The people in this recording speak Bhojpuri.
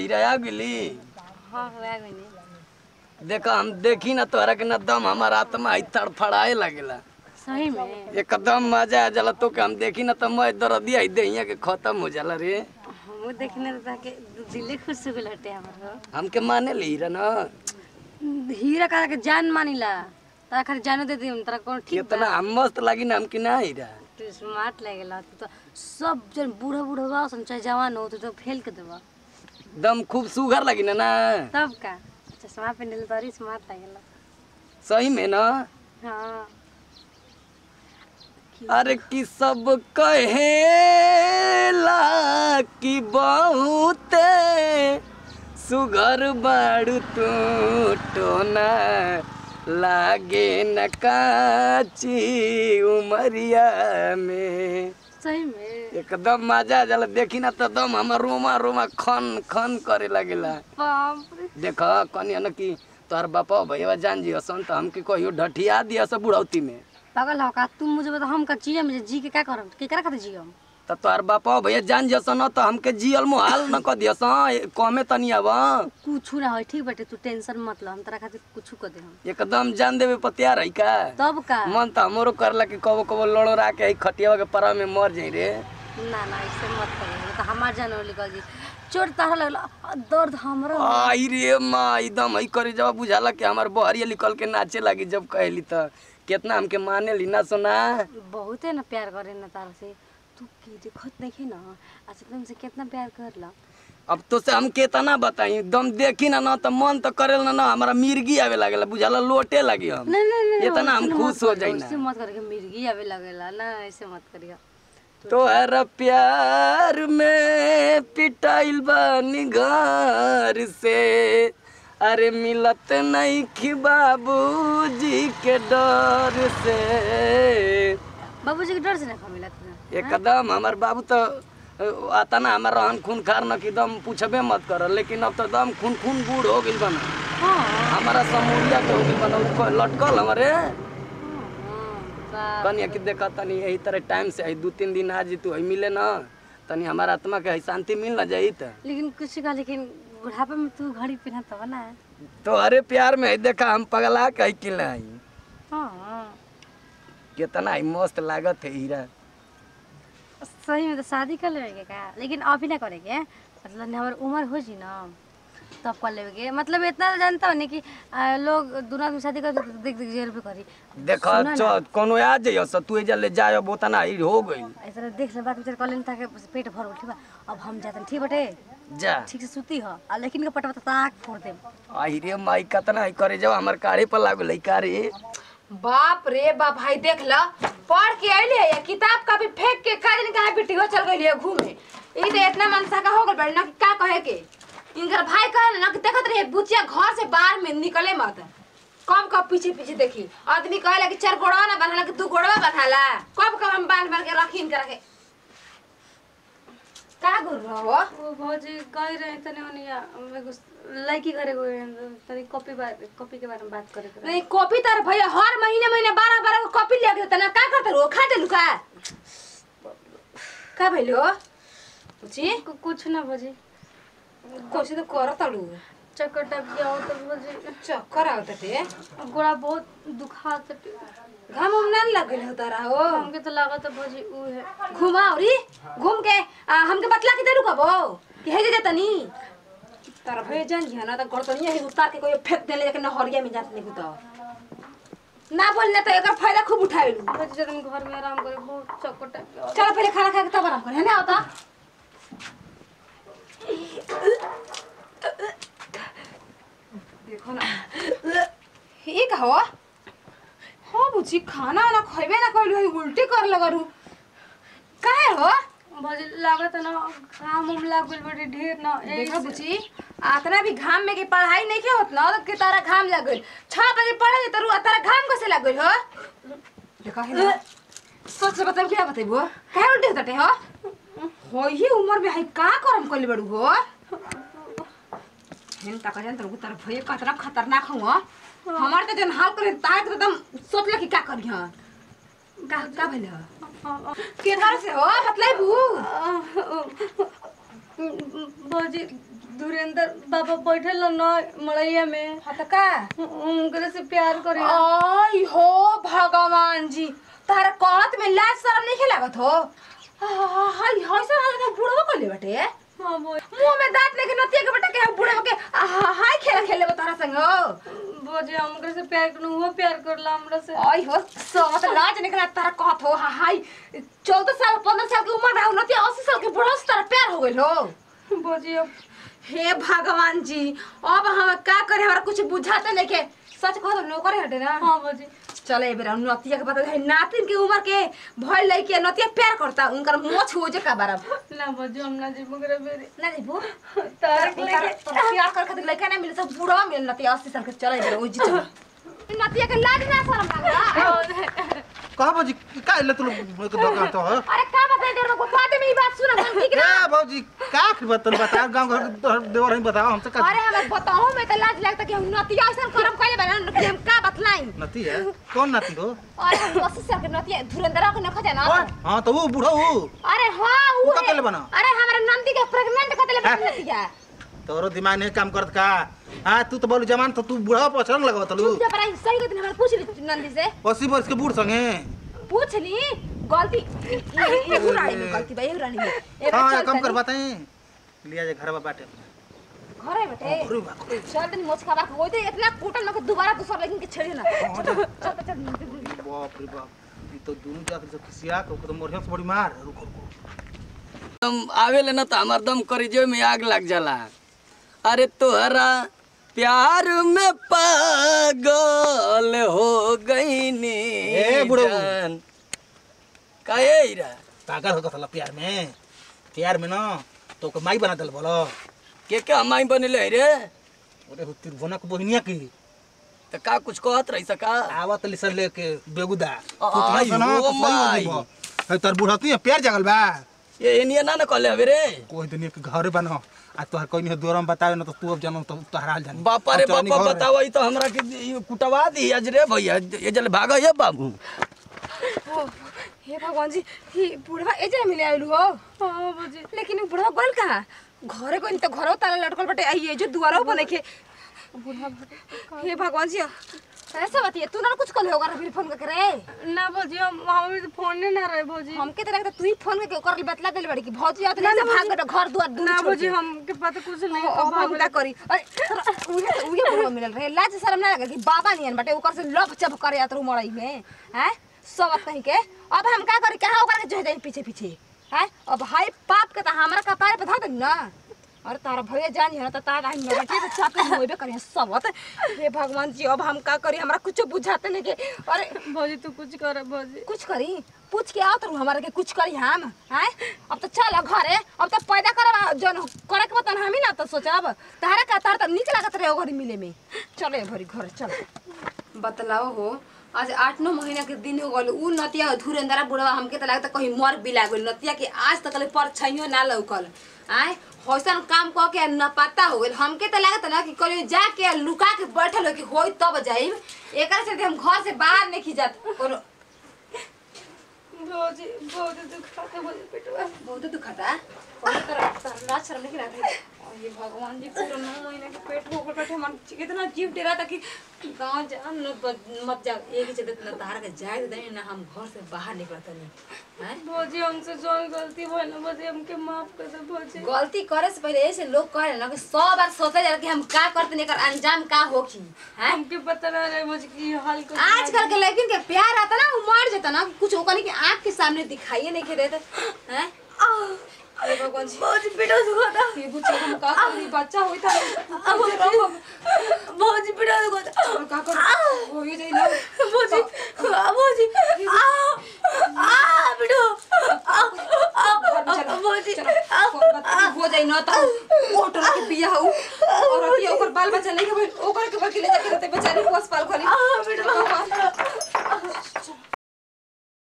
हीरा आ गेली हाँ हो गई देखा हम देखी ना तोहरा के ना दम हमार आत्मा ही तड़फड़ाए लगेला सही में एकदम मजा आ जाला तो के हम देखी ना तो मैं दर्दिया ही देहिया के खत्म हो जाला रे हम देखने तो के दिले खुश हो गल हटे हमार हमके माने ली हीरा ना हीरा का के जान मानिला तारा खाली जानो दे दिम तारा कौन ठीक कितना मस्त लगी ना हमके ना हीरा तू स्मार्ट लगेला तू तो सब जन बूढ़ा बूढ़ा बा सन चाहे जवान हो तू तो फेल के देबा दम खूब सुघर लगी ना ना तब का चश्मा पहनले तोरी स्मार्ट लगेला सही में ना हाँ अरे कि सब कहेला कि बहुत सुघर बाड़ू तू टोना लागे न काची उमरिया में सही में एकदम मजा जाला देखी ना तो दम हमर रोमा रोमा खन खन करे लगेला बाप रे देख कनिया न कि तोहर बापा भैया जान जी हसन तो हमके कहियो ढठिया दिया सब बुढ़ौती में पागल हो का तुम मुझे बता हम का जियम जे जी के क्या करम के करा खातिर जियम त तोहर बापा भैया जान जसन त हमके जियल मोहाल न क दियस कमे तनी अब कुछ ना होई ठीक बाटे तू टेंशन मत लो हम तेरा खातिर कुछ कर दे हम एकदम जान देवे पतिया रही का तब का मन त हमरो करला कि कबो कबो लड़ोरा के ही खटिया के परा में मर जाई रे ना ना ऐसे मत करिए तो हमार जान वाली कल जी चोट तारा लगला दर्द हमरो आई रे माँ एकदम ही करे जब बुझाला कि हमार बहरिया निकल के नाचे लगी जब कहली त कितना हमके माने ली ना सुना बहुत है ना प्यार करे ना तारा से तू की देखत नहीं ना अच्छा तुमसे कितना प्यार करला अब तो से हम केतना बताई एकदम देखी ना ना त मन त करेल ना ना हमारा मिर्गी आवे लागेला बुझाला लोटे लगी हम नहीं नहीं नहीं इतना हम खुश हो जाई ना ऐसे मत करके मिर्गी आवे लगेला ना ऐसे मत करिए तोहर प्यार में पिटाइल बानी घर से अरे मिलत नहीं खी बाबूजी के डर से बाबूजी के डर से ना मिला था एकदम हमार बाबू तो आता ना हमार रहन खून खार न कि दम पूछबे मत कर लेकिन अब तो दम खून खून बूढ़ हो गइल बना हाँ हमारा समूरिया के हो गइल बना उसको लटकल हमारे हाँ कनिया कि देखा तनी यही तरह टाइम से आई दू तीन दिन आज तू आई मिले ना तनी हमारा आत्मा के है शांति मिल ना जाई त लेकिन कुछ का लेकिन बुढ़ापे में तू घड़ी पहना तो ना तो अरे प्यार में है देखा हम पगला कही कि आई हाँ कितना ही मस्त लागत है हीरा सही में तो शादी कर लेगे का लेकिन अभी ना करेंगे मतलब हमारी उम्र हो जी ना तब कर लेगे मतलब इतना तो जानता हो नहीं कि आ, लोग दूना में शादी कर देख देख जेल पे करी देखा चल कोनो आ जाइयो स तू एजा ले जायो बोतना ही हो गई ऐसा देख ले बात विचार कर लेन ताकि पेट भर उठी बा अब हम जाते हैं, ठीक बटे जा ठीक से सूती हो आ लेकिन के पटवा तो ताक फोड़ दे आई रे माई कितना ही करे जाओ हमार काढ़े पर लागल है का रे बाप रे बाप भाई देख ल पढ़ के अइले या किताब कापी फेंक के का दिन कहाँ बिटियो चल गइली है घूमे ई तो इतना मनसा का हो गल बड़ी ना कि का कहे के इनकर भाई कहे ना कि देखत रहे बुचिया घर से बाहर में निकले मत कब कब पीछे पीछे देखी आदमी कहेला कि चार गोड़वा ना बंधाला कि दू गोड़वा बंधाला कब कब हम बांध बांध के रखी इनकर के का गुर हो ओ भौजी गई रहे तने ओनिया एगो लड़की घरे गई तनी कॉपी बात कॉपी के बारे में बात करे के नहीं कॉपी तार भैया हर महीने महीने बारह बारह कॉपी ले के तना का करत रो खा देलु का का भइलो बुची कु- कुछ ना भौजी कोशी तो कर तड़ू चक्कर टाइप के आओ तो भौजी चक्कर आवत ते गोड़ा बहुत दुखात घाम उम ना लग गइल हो तारा हो हमके तो लागत है भौजी ऊ है घुमाओरी घूम के आ, हमके बतला के देलु कबो कि हे जे तनी तारा भैया जान जी ना त गड़तनिया ही उतार के कोई फेंक देले जाके नहरिया में जात नहीं तो ना बोल ना तो एकर फायदा खूब उठाइलू भौजी जब हम घर में आराम करे बहुत चक्कर टाइप के आओ चलो पहले खाना खा के तब आराम कर है ना होता देखो ना ये का हो हो बुची खाना ना खइबे ना कइलू है उल्टी कर लगरू काहे हो भौजी लागत है ना काम उम लाग गइल बड़ी ढेर ना देखो बुची आतना भी घाम में के पढ़ाई नहीं के होत ना तो के तारा घाम लग गइल 6 बजे पढ़े तरू तारा घाम कैसे लग गइल हो देखो है ना सोच से बताब क्या बताइबो काहे उल्टी होतटे हो हो ही उम्र में है का करम कइले बड़ू हो हेन तक जान तरु तार भय कतरा खतरनाक हो हमार के जन हाल करे ताक तो एकदम सोचले कि का करी हां का का भेल हो के घर से हो मतलब बू भौजी धुरेंद्र बाबा बैठल न मड़ैया में हाँ तो का उनकरे से प्यार करे आई हो भगवान जी तारा कहत में लाज शरम नहीं लागत हो हाय हाय सर हाल का बुढ़वा कर ले बटे हाँ बोल मुंह में दांत लेके नतिया के बेटा के बुढ़वा के आहा, हाय खेल खेले बता तारा संग हो बोझे हम ओकरे से प्यार करू वो प्यार करला हमरा से आई हो सत लाज निकला तारा कहत हो हा- हाय चौदह साल पंद्रह साल की उम्र रहा नतिया अस्सी साल के बुढ़वा से तारा प्यार हो गइल हो बोझे अब हे भगवान जी अब हम का करे हमरा कुछ बुझाते नहीं के सच कह दो नौकर हटे ना हाँ बोझे चले ए बेरा नतिया के पता है नातिन के उम्र के भइल लइके नतिया प्यार करता उनकर मोछ हो जे का बारब ना बोझे हम ना जीबो करे बेरे ना देबो तारक लेके प्यार कर खातिर लइका ना मिले सब बुढ़वा मिले नतिया 80 साल के चले ए बेरा ओ जी चल नतिया के लाज ना शरम लागला कहा भौजी का इल्ले तू लोग दोकान तो है अरे का बताई देर को बात में ई बात सुना हम ठीक ना ए भौजी का की बात तन बता गांव घर के तोहर देवर ही बताओ हमसे का अरे हमें बताओ मैं तो लाज लगता कि हम नतिया ऐसा करम कइले बारे कि हम का बतलाई नती है कौन नाती हो अरे हम 80 साल के नतिया धुरंधर के न खजा ना हां तो वो बूढ़ा वो अरे हाँ वो वो का है। केले बना? अरे हमारे नंदी के प्रेग्नेंट कर देले बना नतिया तोरो दिमाग नहीं काम करत का हां तू तो बोलू जवान तो तू बूढ़ा पछरन लगवा तलू जब पर सही कहते हमारे पूछ ली नंदी से 80 वर्ष के बूढ़ संगे पूछ ली गलती ये ये रानी में गलती भाई रानी में एक हां चल कम कर तनी। बताएं लिया जे घरवा बाटे घर है बेटे अरे बा चल तनी मोच खा हो दे इतना कूटन न के दोबारा दूसरा लेकिन के छेड़े ना चल चल चल बाप रे बाप ये तो दोनों जात से किसिया को तो मोरिया से बड़ी मार रुको रुको दम आवेले ना तो हमार दम करेजे में आग लग जाला अरे तोहरा प्यार में पागल हो गई नी ए, बुढ़ऊ। जान काहे हीरा पागल हो गथला प्यार में प्यार में ना तो को माई बना दल बोलो के के हमाई बनेले रे अरे हो तिरभुवना को बहनिया की तो का कुछ कहत रही सका आवत लिसन लेके बेगुदा आई हो माई। है तोर बुढ़ती है प्यार जगल बा ये एनिया ना ना कहले हवे रे कोई दिन के घर बनो आ तोहर कोई नहीं दोरम बतावे ना तो तू अब जानो तो तोहरा हाल जानी बापा रे अब चलनी बापा घर। बताओ ई तो हमरा के ई कुटवा दी आज रे भैया ये जल भाग ये बाबू हे भगवान जी ही बुढ़वा एजे मिले आइलु हो हाँ बोझे लेकिन उ बुढ़वा गल कहाँ घरे कोई तो घरो ताला लटकल बटे आई ये जो दुआरो बने के बुढ़वा हे भगवान जी ऐसा बतिए तू ना कुछ कल होगा फिर फोन करके रे ना बोझे हम हम तो फोन ना रहे बोझे हमके तो लगता तू ही फोन करके ओकर बतला देले बड़ी कि भौजी आत नहीं से भाग गए घर दुआर दूर ना छोड़ बोझे के। हमके पता कुछ नहीं अब हम का करी अरे तोरा उहे उहे बुढ़वा मिलल रहे लाज शर्म ना लगे कि बाबा नियन बटे ओकर से लप चप करे आत रू मड़ई में हैं सब कहीं के अब हम का करी कहां ओकर के जो जाई पीछे पीछे हैं अब हाय पाप के त हमरा कपारे पे धा दे ना अरे तारा भैया जानी है ना त तारा हम बेटे तो चापे होइबे करी सबत हे भगवान जी अब हम का करी हमरा कुछ बुझाते नहीं के अरे बोझे तू कुछ कर बोझे कुछ करी पूछ के आओ तो हमारे के कुछ करी हम हैं अब तो चल घरे अब तो पैदा करब जन करे के बतन हम ही ना तो सोचब तारा का तार तो नीचे लागत रहे घरी मिले में चले भरी घर चल बतलाओ हो आज आठ नौ महीना के दिन हो गल उ नतिया धुरेंद्रा बुढ़वा हमके तो लगता कहीं मर बिला गइल नतिया के आज तक ले पर छैयो ना लौकल आय हौसन काम कह के न पता हो गइल हमके तो लागत ना कि कहियो जाके लुका के बैठल हो कि होई तब जाइब एकर से हम घर से बाहर नहीं खिजात कोनो बोझे बोझे तू खाता बोझे पेटवा बहुत दुखता बहुत तरह तरह लाज शर्म नहीं रहा और ये भगवान जी पूरा नौ महीने के पेट हो गए बैठे मन कितना जीव डेरा था कि गांव जा न ब- मत जा एक ही चलते ना तार के जाए दे ना हम घर से बाहर निकलता नहीं हैं बोझे हमसे जो गलती भइल बोझे हमके माफ कर दे बोझे गलती करे से पहले ऐसे लोग कहे ना कि सौ बार सोचे जा कि हम का करते नहीं कर अंजाम का होखी हैं हमके पता ना रहे बोझे कि हाल को आजकल के लड़किन के प्यार आता ना वो मर जाता ना कुछ ओकनी के आंख के सामने दिखाइए नहीं के देते हैं हे भगवान जी बोझे पेटवा दुखाता ये कुछ हम का करी बच्चा होई था बोझे पेटवा दुखाता और का कर हो ही जाई ना बोझे बोझे आ आ पेटवा बोझे हो जाई ना तो ओटर के बिया हो और अभी ओकर बाल बच्चा नहीं के ओकर के बकी ले जाके रहते बेचारी पोस पाल खोली आ पेटवा